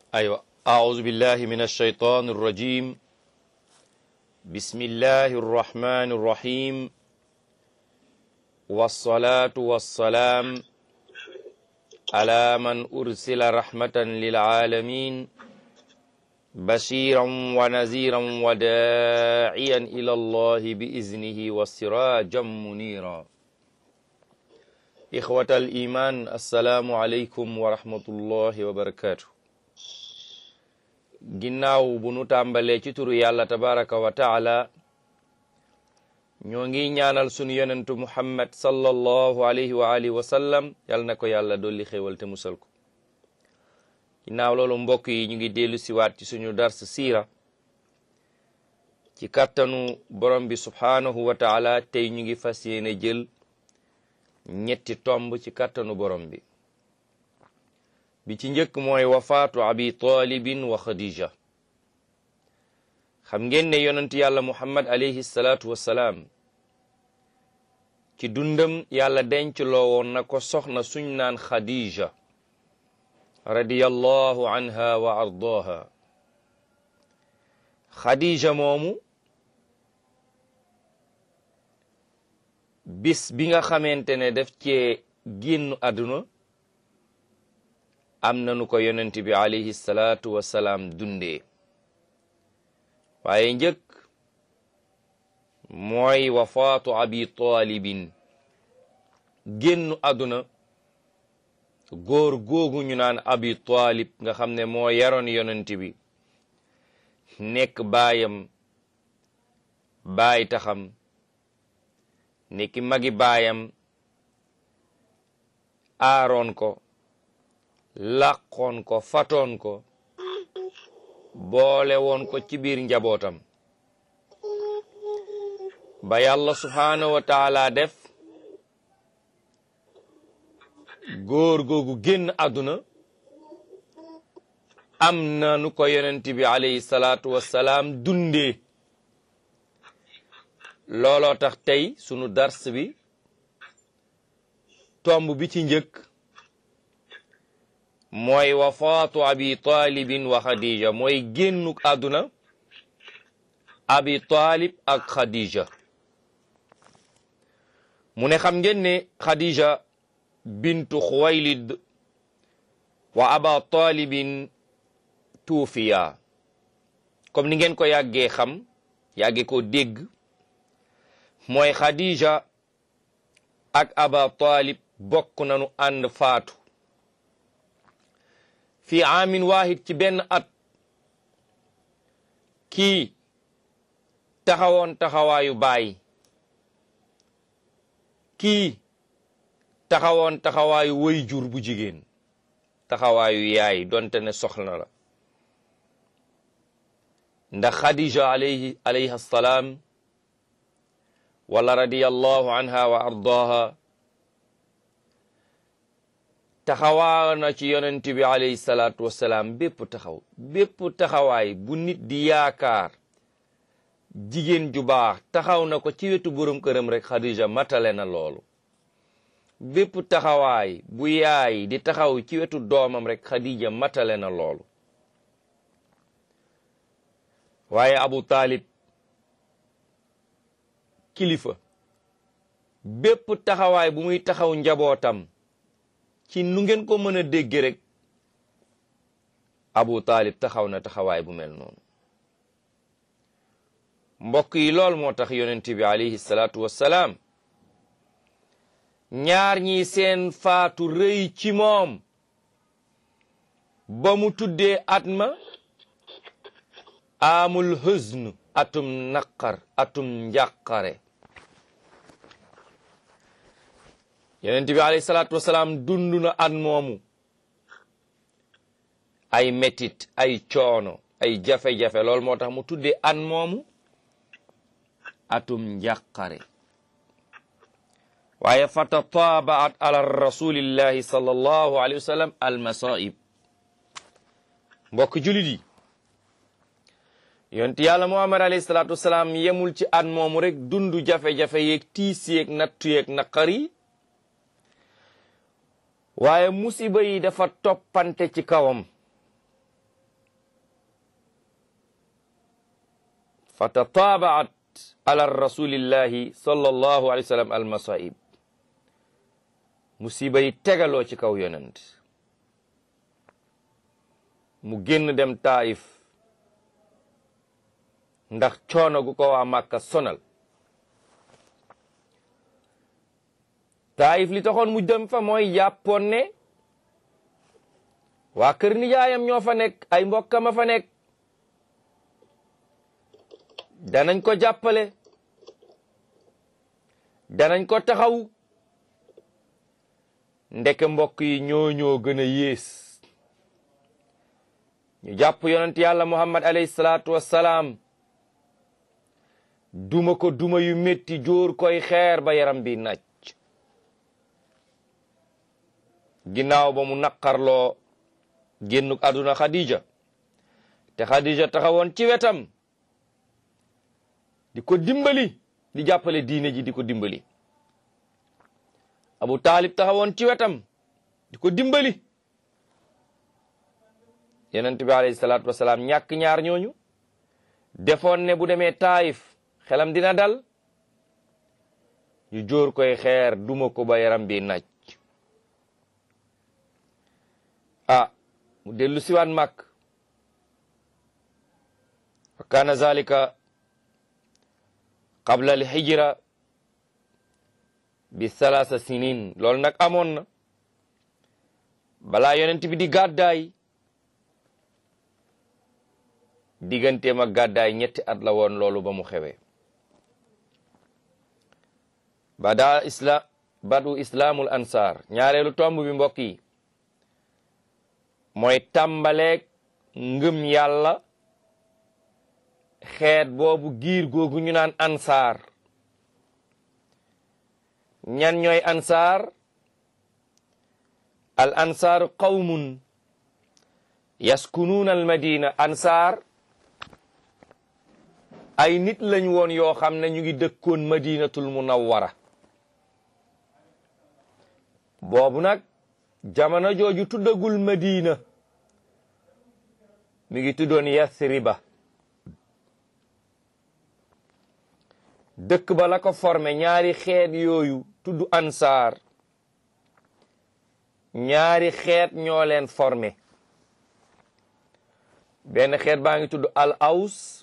أيوة أعوذ بالله من الشيطان الرجيم بسم الله الرحمن الرحيم والصلاة والسلام على من أرسل رحمة للعالمين بشيرا ونذيرا وداعيا إلى الله بإذنه وسراجا منيرا إخوة الإيمان السلام عليكم ورحمة الله وبركاته ginnaaw bu nu tàmbalee ci turu yàlla tabaraka wa taala ñoo ngi ñaanal sunu yonentu muhammad sallallahu alayhi wa alihi wa sallam yàlla na ko yàlla dolli xéewal te musal ko ginnaaw loolu mbokk yi ñu ngi dellu siwaat ci suñu dars siira ci kàttanu borom bi subhaanahu wa taala tey ñu ngi fas yéene jël ñetti tomb ci kàttanu borom bi bi ci njëkk mooy wafaatu abi talibin wa khadija xam ngeen ne yonent yàlla muhammad alayhi salaatu wassalaam ci dundam yàlla denc loo woon na ko soxna suñ naan khadija radiyallahu anha wa ardaha khadija moomu bis bi nga xamante ne def cee génn àdduna am nanu ko yonent bi alayhi salaatu wasalaam dundee waaye njëkk mooy wafaatu abi talibin génnu àdduna góor googu ñu naan abi talib nga xam ne moo yaroon yonent bi nekk baayam baay taxam nekki magi baayam aaroon ko làqoon ko fatoon ko boole woon ko ci biir njabootam ba yàlla subhaanahu wa taala def góor googu génn àdduna am na nu ko yonent bi alayhi salaatu wassalaam dundee looloo tax tey sunu dars bi tomb bi ci njëkk mooy wafaatu abi talibin wa khadija mooy génnuk àdduna abi talib ak khadija mu ne xam ngeen ne khadija bintu xuwaylid wa aba talibin tuufiya comme ni ngeen ko yàggee xam yàggee ko dégg mooy khadija ak aba talib bokk nanu ànd faatu fi aamin waahid ci benn at kii taxawoon taxawaayu baay kii taxawoon taxawaayu way jur bu jigéen taxawaayu yaay donte ne soxla la ndax xadija alayhi alayhi assalaam wala radiyallahu anha wa ardaha taxawaa na ci yonent bi alayhi salaatu wassalaam bépp taxaw bépp taxawaay bu nit di yaakaar jigéen ju baax taxaw na ko ci wetu borom këram rek Khadija matale na loolu bépp taxawaay bu yaay di taxaw ci wetu doomam rek Khadija matale na loolu waaye Abu Talib kilifa bépp taxawaay bu muy taxaw njabootam ci nu ngeen ko mën a dégg rek Abu Talib taxaw na taxawaay bu mel noonu mbokk yi lool moo tax yonent bi alayhi salaatu wassalaam ñaar ñi seen faatu rëy ci moom ba mu tuddee at ma amul huzn atum naqar atum njàqare yonent bi alayhi salaatu wasalaam dund na at moomu ay metit ay coono ay jafe-jafe loolu moo tax mu tuddee at moomu atum njàqare waaye fatataabaat ala rasulillahi sallallahu alayhi wa sallam almasaib mbokk julit yi yonent yàlla muhammad alayhi salaatu wasalaam yemul ci at moomu rek dundu jafe-jafe yeeg tiis yeeg nattu yeeg naqar yi waaye musiba yi dafa toppante ci kawam fa tataabaat ala rasulillahi sallallahu alayhi wa sallam almasaib musiba yi tegaloo ci kaw yonent mu génn dem taif ndax coono gu ko waa màkka sonal taif li taxoon mu dem fa mooy jàppoon ne waa kër nijaayam ñoo fa nekk ay mbokkam a fa nekk danañ ko jàppale danañ ko taxaw ndeke mbokk yi ñoo ñoo gën a yées ñu jàpp yonent yàlla muhammad alayhi salaatu wassalaam duma ko duma yu métti jóor koy xeer ba yaram bi naaj ginnaaw ba mu naqarloo génnuk àdduna Khadija te Khadija taxawoon ci wetam di ko dimbali di jàppale diine ji di ko dimbali Abu Talib taxawoon ci wetam di ko dimbali yonent bi alayhi salaatu wasalaam ñàkk ñaar ñooñu defoon ne bu demee Taayif xelam dina dal ñu jóor koy xeer duma ko ba yaram bi naaj ah mu dellu siwaan màkk wa kaana zalika qabla al hijra bi salaasa sinin loolu nag amoon na balaa yonent bi di gàddaay digganteem ak gàddaay ñetti at la woon loolu ba mu xewee bada isla badu islaamul ansaar ñaareelu tomb bi mbokk yi mooy tàmbaleeg ngëm yàlla xeet boobu giir googu ñu naan ansaar ñan ñooy ansaar al ansaaru qawmun yaskunuuna al madina ansaar ay nit lañ woon yoo xam ne ñu ngi dëkkoon madinatul munawwara boobu nag jamono jooju tuddagul madina mi ngi tuddoon Yathriba dëkk ba la ko formé ñaari xeet yooyu tudd ansaar ñaari xeet ñoo leen formé benn xeet baa ngi tudd al aws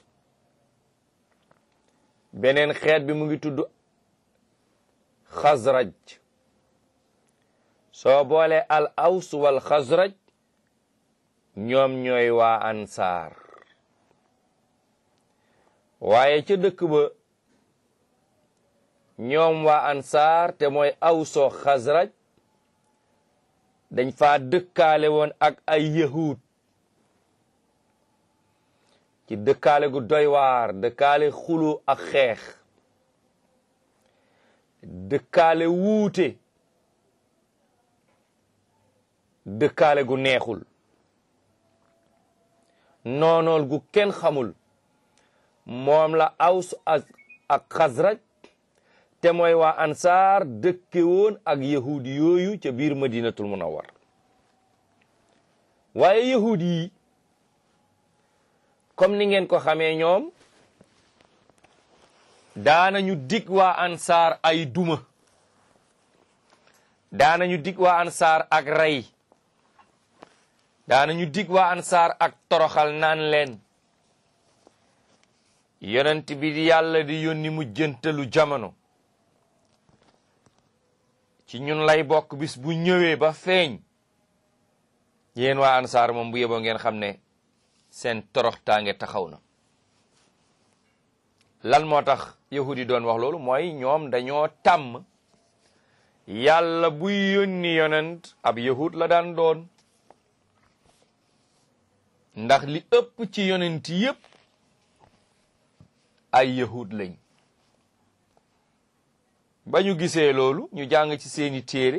beneen xeet bi mu ngi tudd xazraj soo boole al aws wal xazraj ñoom ñooy waa ansaar waaye ca dëkk ba ñoom waa ansaar te mooy awsoo xazraj dañ faa dëkkaale woon ak ay yahud ci dëkkaale gu doy waar dëkkaale xulu ak xeex dëkkaale wuute dëkkaale gu neexul noonool gu kenn xamul moom la aws ak xasraj te mooy waa ansaar dëkke woon ak yahudi yooyu ca biir madinatul munawwar waaye yahudi yi comme ni ngeen ko xamee ñoom daanañu dig waa ansaar ay duma daanañu dig waa ansaar ak rey daanañu dig waa ansaar ak toroxal naan leen yonent bi di yàlla di yónni mu jëntalu jamono ci ñun lay bokk bis bu ñëwee ba feeñ yéen waa ansaar moom bu yeboo ngeen xam ne seen toroxtaange taxaw na lan moo tax yahudi doon wax loolu mooy ñoom dañoo tàmm yàlla buy yónni yonent ab yahud la daan doon ndax li ëpp ci yonent yépp ay yahud lañ ba ñu gisee loolu ñu jàng ci seeni téere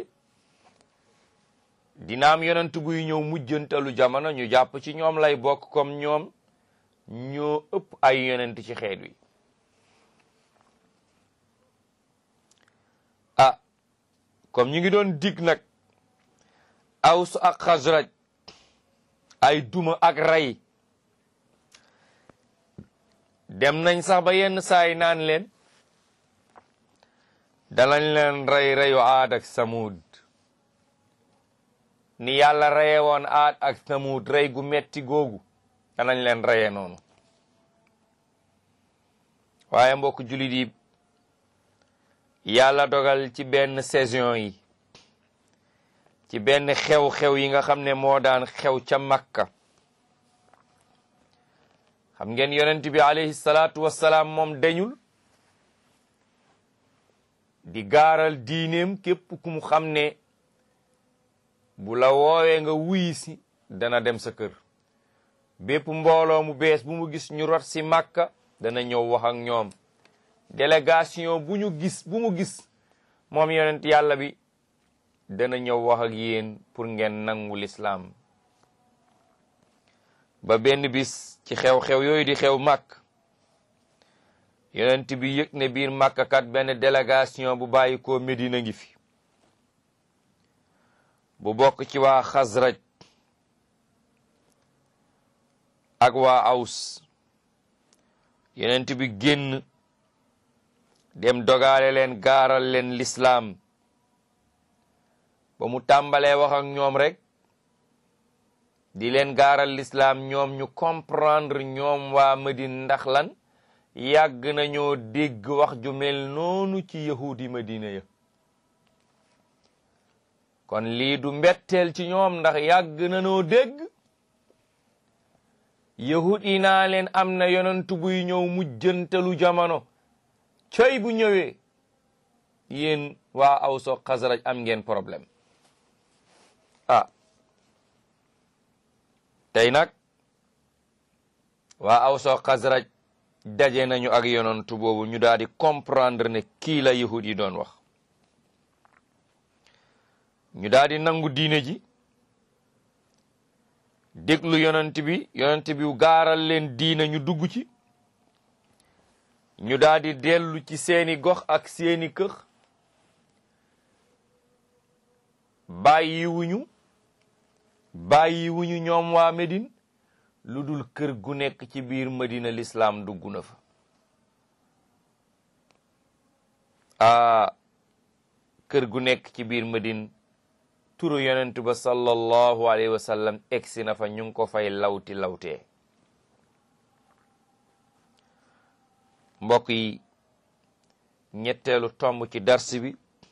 dina am yonent buy ñëw mujjantalu jamono ñu jàpp ci ñoom lay bokk comme ñoom ñoo ëpp ay yonent ci xeet wi ah comme ñu ngi doon dig nag aws ak xasraj ay duma ak rey dem nañ sax ba yenn saay naan leen danañ leen rey reyu aad ak samud ni yàlla reye woon aad ak samud rey gu metti googu danañ leen reye noonu waaye mbokk jullit yi yàlla dogal ci benn saison yi ci benn xew-xew yi nga xam ne moo daan xew ca Makka xam ngeen yonent bi alayhi salaatu wassalaam moom dañul di gaaral diineem képp ku mu xam ne bu la woowee nga wuyi si dana dem sa kër bépp mbooloo mu bees bu mu gis ñu rot si Makka dana ñëw wax ak ñoom délégation bu ñu gis bu mu gis moom yonent yàlla bi dana ñëw wax ak yéen pour ngeen nangu lislaam ba benn bis ci xew-xew yooyu di xew màkk yonent bi yëg ne biir màkk kat benn délégation bu bàyyi ko Medina ngi fi bu bokk ci waa Xasraj ak waa Aws yonent bi génn dem dogaale leen gaaral leen lislaam ba mu tàmbalee wax ak ñoom rek di leen gaaral lislaam ñoom ñu comprendre ñoom waa Madina ndax lan yàgg nañoo dégg wax ju mel noonu ci yahudi Madina ya kon lii du mbetteel ci ñoom ndax yàgg nañoo dégg yahud yi naa leen am na yonentu buy ñëw mujjantalu jamono coy bu ñëwee yéen waa Aws ak Xasraj am ngeen problème ah tey nag waa Aws ak Xasraj daje nañu ak yonentu boobu ñu daal di comprendre ne kii la yahud yi doon wax ñu daal di nangu diine ji déglu yonent bi yonent bi gaaral leen diine ñu dugg ci ñu daal di dellu ci seeni gox ak seeni kër bàyyiwuñu bàyyiwuñu ñoom waa Médine lu dul kër gu nekk ci biir Madina lislaam dugg na fa aa kër gu nekk ci biir Madine turu yonent ba sallallahu alayhi wa sallam egsi na fa ñu ngi ko fay lawti lawtee mbokk yi ñetteelu tomb ci dars bi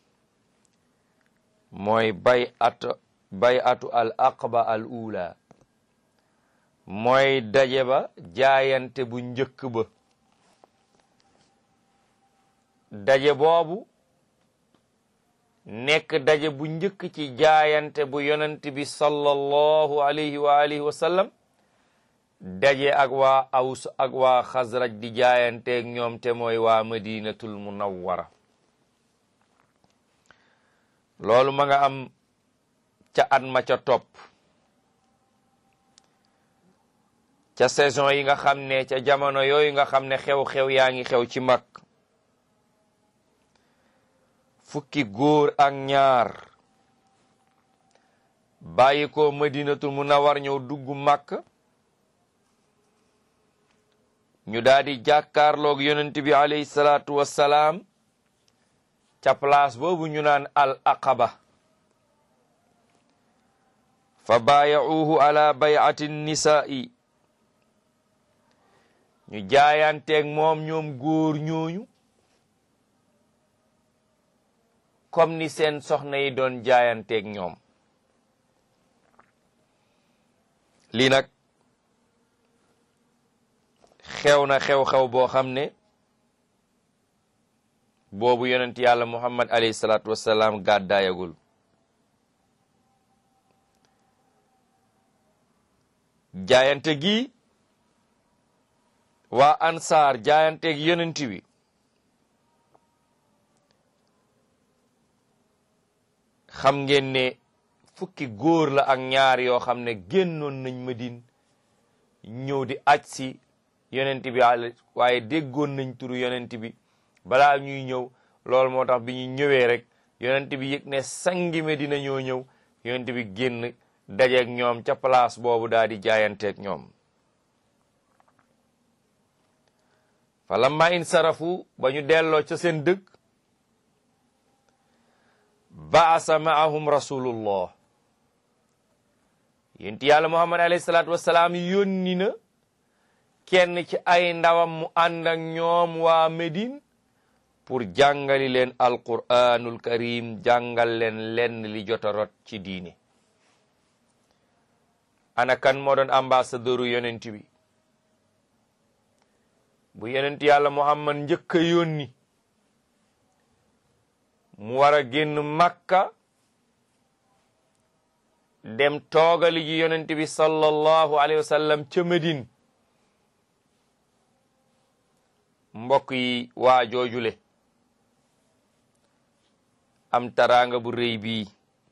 mooy bay atu bay atu al aqba al ula mooy daje ba jaayante bu njëkk ba daje boobu nekk daje bu njëkk ci jaayante bu yonent bi sallallahu alayhi wa alihi wa sallam daje ak waa aws ak waa xasraj di jaayanteeg ñoom te mooy waa madinatul munawwara loolu ma nga am ca at ma ca topp ca saison yi nga xam ne ca jamono yooyu nga xam ne xew-xew yaa ngi xew ci mag fukki góor ak ñaar bàyyi ko madinatul munawwar ñëw dugg màkk ñu daal di jàkkaarloog yonent bi alayhi salaatu wassalaam ca place boobu ñu naan al aqaba fa baayauhu ala bayati nisaa'i ñu jaayanteeg moom ñoom góor ñooñu comme ni seen soxna yi doon jaayanteeg ñoom lii nag xew na xew-xew boo xam ne boobu yonent yàlla muhammad alayhi salaatu wassalaam gàddaayagul jaayante gi waa ansaar jaayanteeg yonent bi xam ngeen ne fukki góor la ak ñaar yoo xam ne génnoon nañ Madine ñëw di aj si yonent bi waaye déggoon nañ turu yonent bi balaa ñuy ñëw loolu moo tax bi ñu ñëwee rek yonent bi yëg ne sangi Medina ñoo ñëw yonent bi génn dajeeg ñoom ca place boobu daal di jaayanteeg ñoom fa lamma insarafu ba ñu delloo ca seen dëkk baasa maahum rasulullah yénti yàlla muhammad alayhi salaatu wassalaam yónni na kenn ci ay ndawam mu ànd ak ñoom waa Médine pour jàngali leen alquranul karim jàngal leen lenn li jota rot ci diine ana kan moo doon ambassadeuru yonent bi bu yonent yàlla muhammad njëkk a yónni mu war a génn makka dem toogali ji yonent bi sallallahu alayhi wa sallam ca Médine mbokk yi waa joojule am taraanga bu rëy bii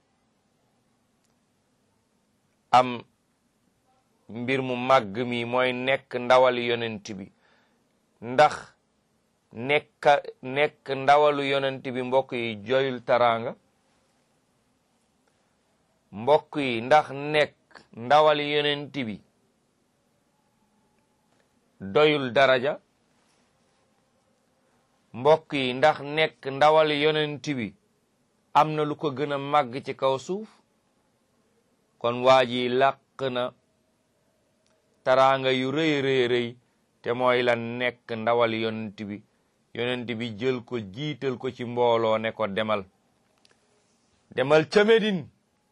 am mbir mu màgg mi mooy nekk ndawali yonent bi ndax nekk nekk ndawalu yonent bi mbokk yi joyul taraanga mbokk yi ndax nekk ndawali yonent bi doyul daraja mbokk yi ndax nekk ndawali yonent bi am na lu ko gën a màgg ci kaw suuf kon waa ji làq na taraanga yu rëy rëy rëy te mooy la nekk ndawal yonent bi yonent bi jël ko jiital ko ci mbooloo ne ko demal demal ca Medine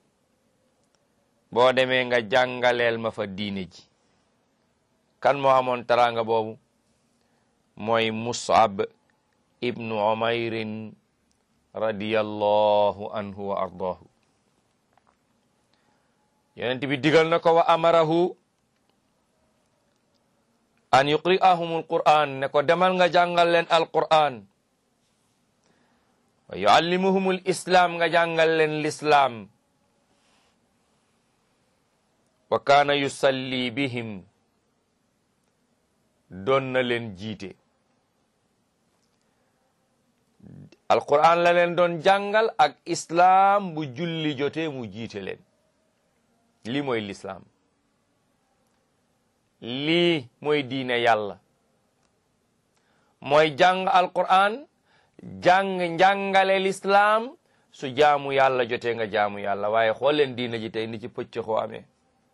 boo demee nga jàngaleel ma fa diine ji kan moo amoon taraanga boobu mooy Mus'ab ibnu Umayrin radiyallahu anhu wa ardaahu yonent bi digal na ko wa amarahu an yuqri'ahum alquran ne ko demal nga jàngal leen alquran wa yuallimuhum alislam nga jàngal leen lislaam wa kaana yusalli bihim doon na leen jiite alquran la leen doon jàngal ak islaam bu julli jotee mu jiite leen lii mooy lislaam lii mooy diine yàlla mooy jàng alquran jàng njàngale lislaam su jaamu yàlla jotee nga jaamu yàlla waaye xool leen diine ji tey ni ci pëcc xoo amee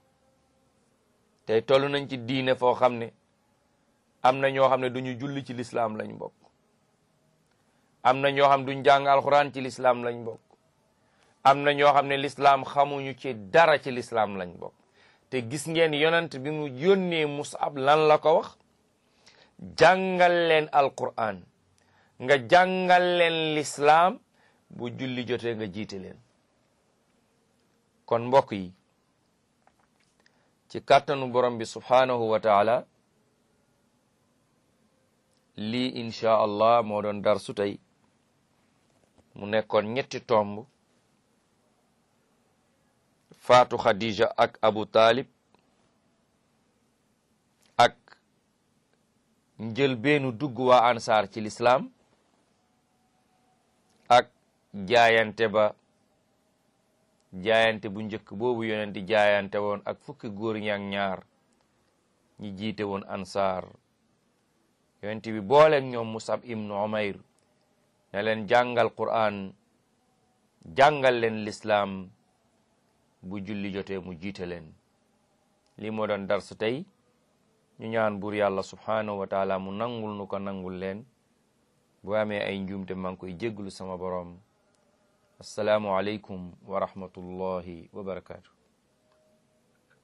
tey toll nañ ci diine foo xam ne am na ñoo xam ne duñu julli ci lislaam lañ bokk am na ñoo xam duñ jàng alquran ci lislaam lañ bokk am na ñoo xam ne lislaam xamuñu ci dara ci lislaam lañ bokk te gis ngeen yonent bi mu yónnee Mus'ab lan la ko wax jàngal leen alquran nga jàngal leen lislaam bu julli jotee nga jiite leen kon mbokk yi ci kàttanu borom bi subhaanahu wa taala lii insha allah moo doon dar su tey mu nekkoon ñetti tomb faatu Khadija ak Abu Talib ak njël beenu dugg waa ansaar ci lislaam ak jaayante ba jaayante bu njëkk boobu yonenti jaayante woon ak fukki góor ñi ak ñaar ñi jiite woon ansaar yonenti bi booleeg ñoom Musab ibnu Umayr ne leen jàngal Qur'an jàngal leen lislaam bu julli jotee mu jiite leen lii moo doon darsu tey ñu ñaan buur yàlla subhaanahu wa taala mu nangul nu ko nangul leen bu amee ay njuumte maa ngi koy jégglu sama boroom assalaamu aleykum wa rahmatullahi wa barakaatu